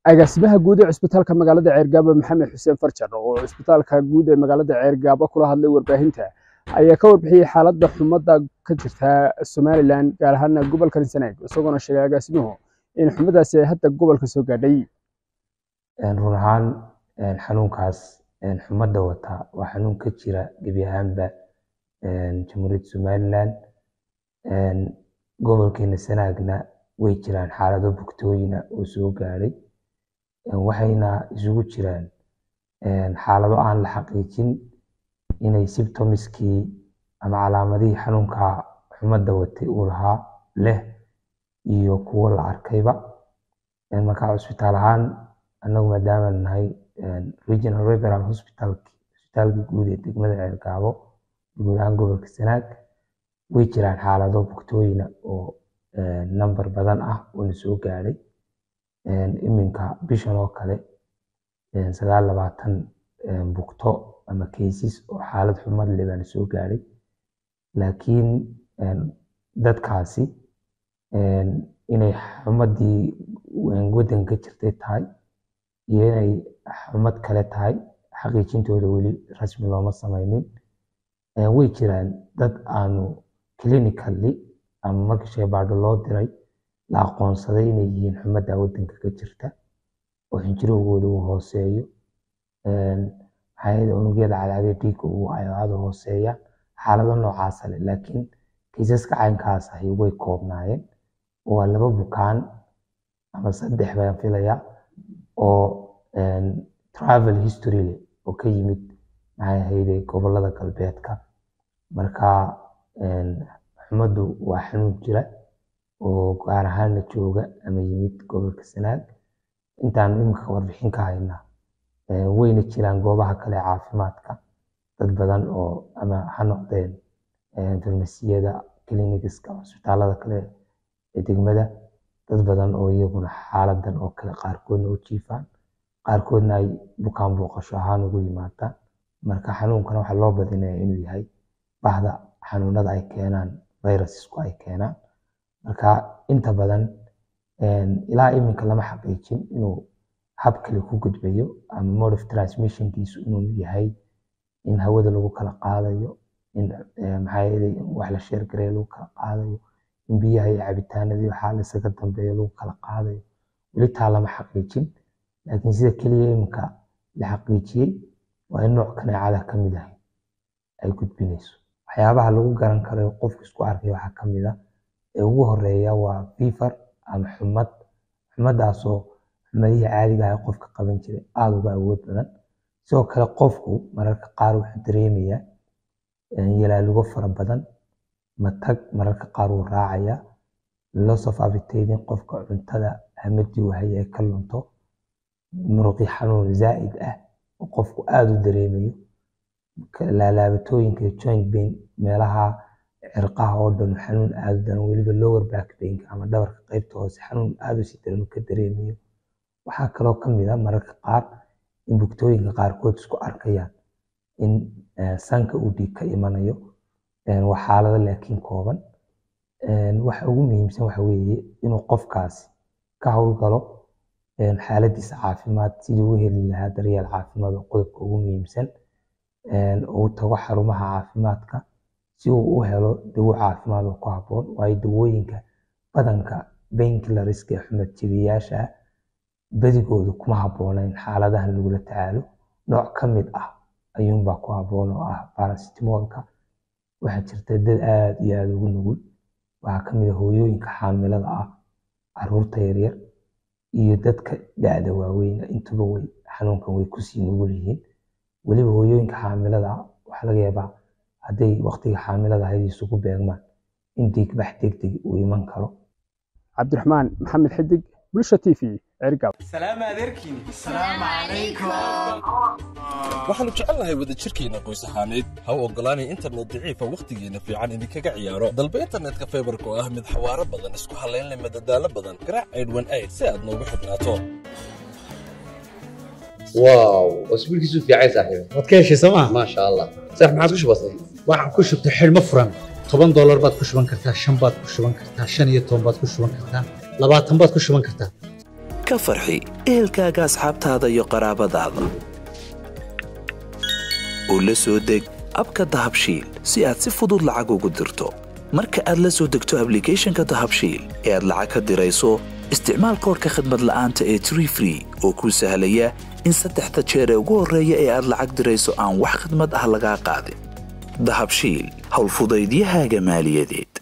agaasimaha guud ee cusbitaalka magaalada ceergaabo maxamed xuseen farjar oo cusbitaalka guud ee magaalada ceergaabo kula hadlay warbaahinta ayaa ka warbixiyey xaaladda xumadda ka jirta somalilan gaar ahaana gobolka sanaag isagoona sheegay agaasimuhu in xumadaasi ay hadda gobolka soo gaadhay run ahaan xanuunkaas xumadda wata waa xanuun ka jira gebi ahaanba jamhuuriyadda somalilan gobolkeena sanaagna way jiraan xaalado bugtooyina oo soo gaadhay waxayna isugu jiraan xaalado aan la xaqiijin inay sibtomiskii ama calaamadihii xanuunka xumadda watay uu lahaa leh iyo kuwo la arkayba marka cusbitaal ahaan annagu maadaama nahay regional referal hospital cusbitaalka guud ee degmada ceelgaabo guud ahaan gobolka sanaag way jiraan xaalado bugtooyina oo number badan ah oona soo gaadhay iminka bishan oo kale sagaal labaatan bugto ama cases oo xaalad xumad leh baana soo gaadhay laakiin dadkaasi inay xumadii waddanka ka jirtay tahay iyo inay xumad kale tahay xaqiijintooda weli rasmi looma samaynin way jiraan dad aanu clinically ama marka shaybaadho loo diray la aqoonsaday inay yihiin xumadda waddanka ka jirta oo xinjirowgooda uu hooseeyo maxaa unugyada cadcadee dhiigga uu aada hooseeya xaalado noocaasa leh laakiin kiisaska caynkaas ahi way koobnaayeen waa laba bukaan ama saddex baan filaya oo travel history leh oo ka yimid maxay ahayde gobolada galbeedka marka xumaddu waa xanuun jira oo gaar ahaana jooga ama yimid gobolka sanaag intaan iminka warbixin ka hayna wayna jiraan goobaha kale caafimaadka dad badan oo ama ha noqdeen farmasiyada clinigiska cusbitaalada kale ee degmada dad badan oo iyaguna xaaladan oo kale qaarkoodna u jiifaan qaarkoodna ay bukaan booqasho ahaan ugu yimaadaan marka xanuunkana waxaa loo badinaya inuu yahay bahda xanuunada ay keenaan virussku ay keenaan marka inta badan ilaa iminka lama xaqiijin inuu hab kale ku gudbayo ama mode of transmissionkiisu inuu yahay in hawada lagu kala qaadayo in maxaa wax la sheergareeyo lagu kala qaadayo in biyaha iyo cabitaanadii waxaa la isaga dambeeyo lagu kala qaadayo weli taa lama xaqiijin laakiin sida keliya iminka la xaqiijiyey waa in nooc kaneecada ka mid ahay ay gudbinayso waxyaabaha lagu garan karo qofku isku arkay waxaa ka mid a ee ugu horeeya waa fever ama xumad xumadaasoo xumadihii caadiga ah qofka qaban jiray aada uga awood badan sidoo kale qofku mararka qaar wuxuu dareemayaa yalaalugo fara badan matag mararka qaar wuu raacaya loss of appetite qofka cuntada hamadii uu haya ay ka lunto muruqi xanuun zaa'id ah oo qofku aada u dareemayo laalaabatooyinka joint pain meelaha cirqaha oo dhan xanuun aada u daran weliba lower back painka ama dhabarka qaybta hoose xanuun aada u si daran ka dareemayo waxaa kaloo ka mid a mararka qaar in bugtooyinka qaarkood isku arkayaan in sanka uu dhiig ka imanayo waa xaalado laakiin kooban waxa ugu muhiimsan waxa weeye inuu qofkaasi ka howlgalo xaaladiisa caafimaad sidii u heli lahaa daryeel caafimaad oo qodobka ugu muhiimsan uu tago xarumaha caafimaadka si uu u helo dawo caafimaad oo ku habboon waayo dawooyinka badanka bainkillariska ee xumad jabiyaasha ah badigooda kuma habboonayn xaaladahan lagula tacaalo nooc ka mid ah ayuunbaa ku habboon oo ah barasitimolka waxaa jirta dad aada iyo aada ugu nugul waxaa ka mid a hooyooyinka xaamilada ah caruurta yaryar iyo dadka da-da waaweyn intuba way xanuunkan way kusii nugul yihiin weliba hooyooyinka xaamilada ah waxaa laga yaabaa hadday waqtiga xaamilada ahayd isugu beegmaan in dhiigbax degdeg uu iman karo cabdiraxmaan maxamed xidig bulsha t v ceergaabo waxaannu jecelnahay wadajirkeenna qoys ahaaneed ha u oggolaanay internet daciifa wakhtigeenna fiican idinkaga ciyaaro dalba internetka faybarka oo ah mid xawaaro badan isku hallaynleh madadaalo badan garaac aydhwan ayd si aad noogu xidhnaato واو واسبوعك في عايز صاحبي waad ka heshay sooma ما شاء الله صح ما عاد وش بصير waxaad ku shubtay xidhmo furan toban doolar baad ku shuban kartaa shan baad ku shuban kartaa shan iyo toban baad ku shuban kartaa labaatan baad ku shuban kartaa ka farxi ehelkaaga asxaabtaada iyo qaraabadaada oo la soo deg abka dahabshiil si aad si fudud lacag ugu dirto marka aad la soo degto ablicathonka dahabshiil ee aad lacag ka dirayso isticmaal koorka khadmad la'aanta ee tree free oo kuu sahlaya in saddexda jeer ee ugu horreeya ee aad lacag dirayso aan wax khadmad ah lagaa qaadin dahabshiil howlfudaydiyahaaga maaliyadeed